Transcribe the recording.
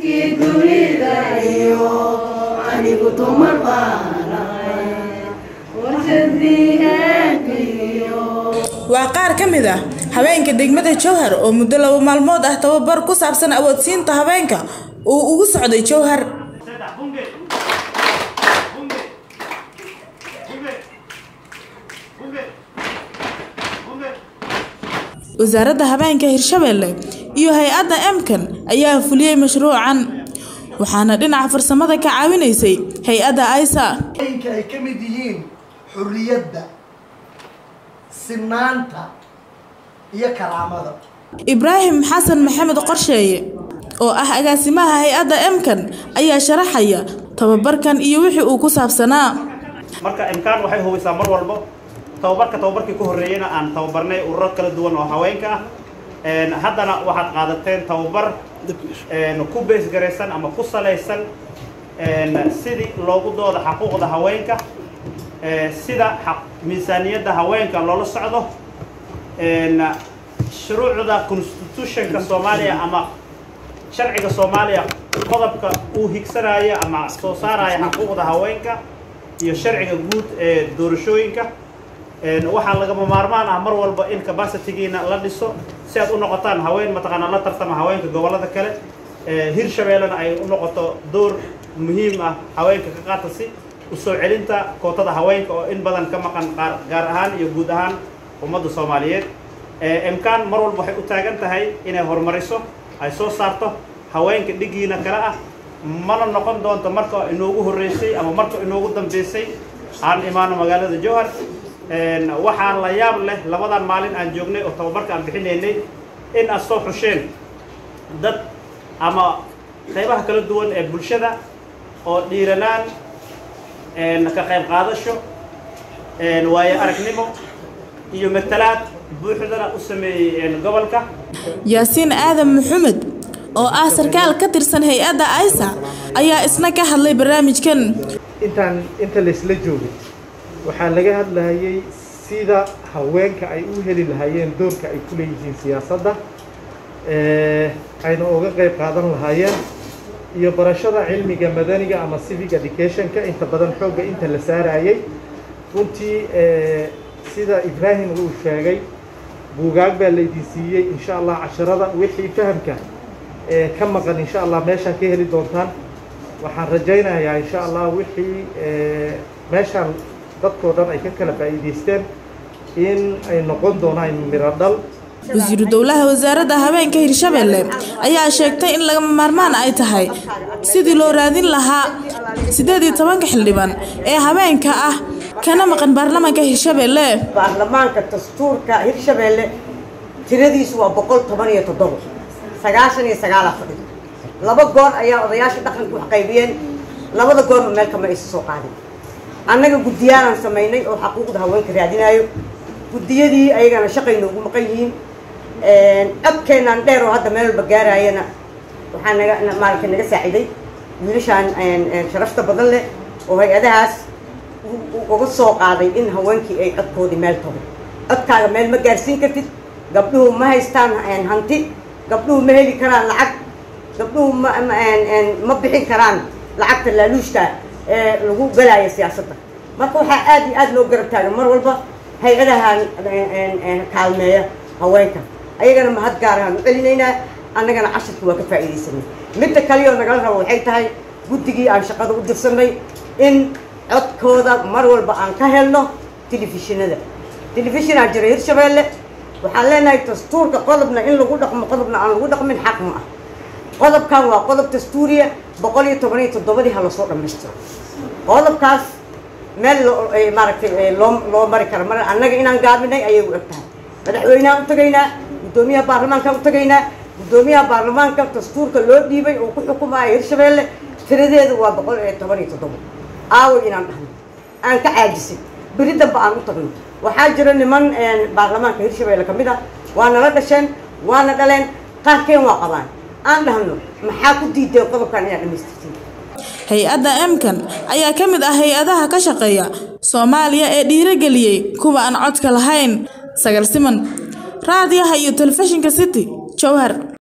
waa qaar ka mid ah haweenka degmada jowhar oo muddo laba maalmood ah tababar ku saabsan awoodsiinta haweenka uu ugu socday jowhar wasaaradda habeenka hirshabelle iyo hay-adda emkan ayaa fuliyey mashruucan waxaana dhinaca farsamada ka caawinaysay hay-adda aisa inka ay ka mid yihiin xurriyadda sinaanta iyo karaamada ibraahim xasan maxamed qorsheeye oo ah agaasimaha hay-adda emkan ayaa sharaxaya tababarkan iyo wixii uu ku saabsanaa marka imkaan waxay hubisaa mar walbo tababarka tababarkii ku horreeyeyna aan tababarnay ururo kala duwan oo haweenka ah haddana waxaad qaadateen tababar ku beesgaraysan ama ku salaysan sidii loogu dooda xaquuqda haweenka sida miisaaniyadda haweenka loola socdo shuruucda constitutionka soomaaliya ama sharciga soomaaliya qodobka uu higsanaayo ama soo saaraya xaquuqda haweenka iyo sharciga guud ee doorashooyinka waxaa lagama maarmaan ah mar walba in capacitygiina la dhiso si aad u noqotaan haween mataqaanaa la tartama haweenka gobollada kale hirshabeellena ay u noqoto door muhiim ah haweenka ka qaata si usoo celinta kootada haweenka oo in badan ka maqan gaar ahaan iyo guud ahaan ummadda soomaaliyeed imkaan mar walba waxay u taagan tahay inay horumariso ay soo saarto haweenka dhigiina kale ah mana noqon doonto marka inoogu horreysay ama marka inoogu dambeysay aan imaano magaalada jowhar waxaa la yaab leh labadan maalin aan joognay oo tababarka aan bixinaynay in aad soo xusheen dad ama qaybaha kala duwan ee bulshada oo dhiiranaan ka qayb qaadasho waayo aragnimo iyo matalaad buuxdana u sameeyey gobolka yaasiin aadan maxamed oo ah sarkaal ka tirsan hay-adda aisa ayaa isna ka hadlay barnaamijkan intaan inta laysla joogay waxaa laga hadlayay sida haweenka ay u heli lahaayeen doorka ay ku leeyihiin siyaasadda ayna uga qayb qaadan lahaayeen iyo barashada cilmiga madaniga ama civic educationka inta badan xoogga inta la saarayay runtii sida ibraahim uu sheegay buugaag baa laydin siiyey insha allah casharada wixii fahamka ka maqan insha allah meeshaan ka heli doontaan waxaan rajaynayaa insha allah wixii meeshaan dadkoo dhan ay ka kala faa'iidaysteen in ay noqon doonaan miro dhal wasiiru dowlaha wasaaradda habeenka hirshabelle ayaa sheegtay in lagama maarmaan ay tahay sidii loo raadin lahaa siddeed iyo tobanka xildhibaan ee habeenka ah kana maqan baarlamaanka hirshabelle baarlamaanka dastuurka hirshabelle tiradiisu waa boqol toban iyo toddobo sagaashan iyo sagaalaa fadhido laba goor ayaa odayaasha dhaqanka wax qaybiyeen labada goorba meel kama aysa soo qaadin annaga guddiyaalaan samaynay oo xaquuqda haweenka raadinaayo guddiyadii ayagana shaqay noogu maqan yihiin codkeenaan dheer oo hadda meel walba gaaraayana waxaa naga maaragtay naga saaciday wiilashaan sharafta badan leh oo hay-adahaas uga soo qaaday in haweenkii ay codkoodii meel tago codkaaga meel ma gaarsiin kartid gabdhuhu ma haystaan hanti gabdhuhu ma heli karaan lacag gabdhuhu ma ma bixin karaan lacagta laaluushka ee lagu galaayo siyaasadda marka waxaa aad iyo aad loo garab taagan mar walba hay-adahan kaalmeeya haweenka ayagana mahad gaarahaan u celinaynaa annagana casharka waa ka faa'iidaysanay midda kaleoo nagala rabo waxay tahay guddigii aan shaqada u dirsanay in codkooda mar walba aan ka helno telefishinada telefishinaa jira hirshabeelle waxaan leenahay dastuurka qodobna in lagu dhaqmo qodobna aan lagu dhaqmin xaq ma ah qodobkan waa qodob dastuuriya boqol iyo toban iyo toddobadii ha lasoo dhammaystiro qodobkaas meel maaragtay loo loo mari karo mar annaga inaan gaabinay ayay u eg tahay madaxweynehaan u tagaynaa guddoomiyaha baarlamaankaan u tagaynaa guddoomiyaha baarlamaanka dastuurka loo dhiibay oo ku xukumaya hirshabeelle tiradeedu waa boqol iyo toban iyo toddobo aaway inaan dhahno aan ka caajisay beri dambe aan u tagno waxaa jira niman baarlamaanka hirshabeelle ka mid ah waa nala dhasheen waana dhaleen qaarkeen waa qabaan aan dhahno maxaa ku diideen qodobkan inaad dhamaystirtiin hay-adda emkan ayaa ka mid ah hay-adaha ka shaqeeya soomaaliya ee dhiirageliyey kuwa aan codka lahayn sagal siman raadiyaha iyo telefishinka city jowhar